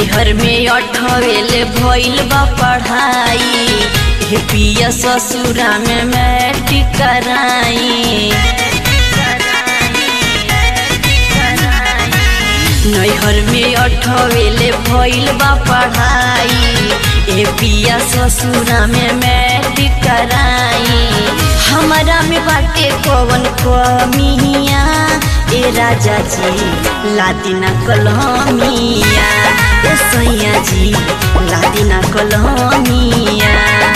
नैहर में अठवेले भइल बा पढ़ाई हे पिया ससुरा में मैट्रिक कराई नैहर में अठवेले भइल बा पढ़ाई ए पिया ससुरा में मैट्रिक कराई हमारा में बाटे कवन कमिया ए राजा जी लादिना कलमिया ए सैया जी लादिना कलमिया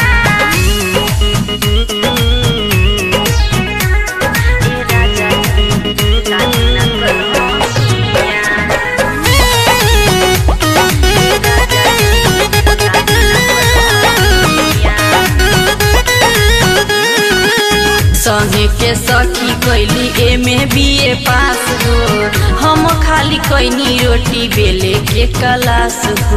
संगे के सखी कैली एमे बीए पास हो हम खाली कैनी रोटी बेले के कलास हो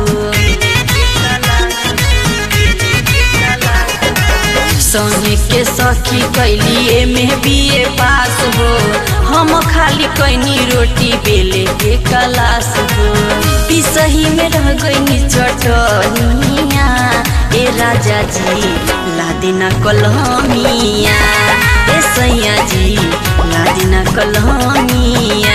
संगे के सखी कैली एमे बीए पास हो हम खाली कैनी रोटी बेले के कलास हो पिसही में रह गईनी चटनिया ए राजा जी लादिना कलमिया ए सैया जी लादिना कलमिया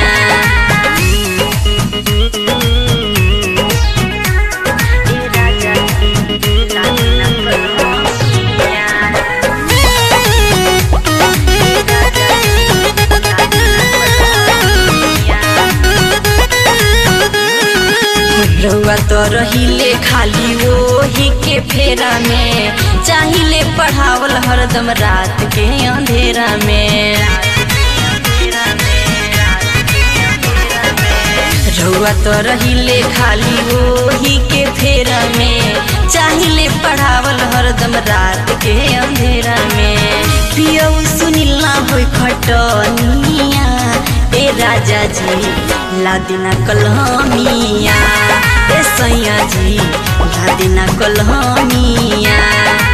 रउआ तो रहिले खाली वही के फेरा में चाहिले पढ़ावल हरदम रात के अंधेरा में रउआ तो रहिले खाली वही के फेरा में चाहिले पढ़ावल हरदम रात के अंधेरा में पियो सुनिला होई खटनिया ए राजा जी लादिना कलमिया ए सैया जी लादिना कलमिया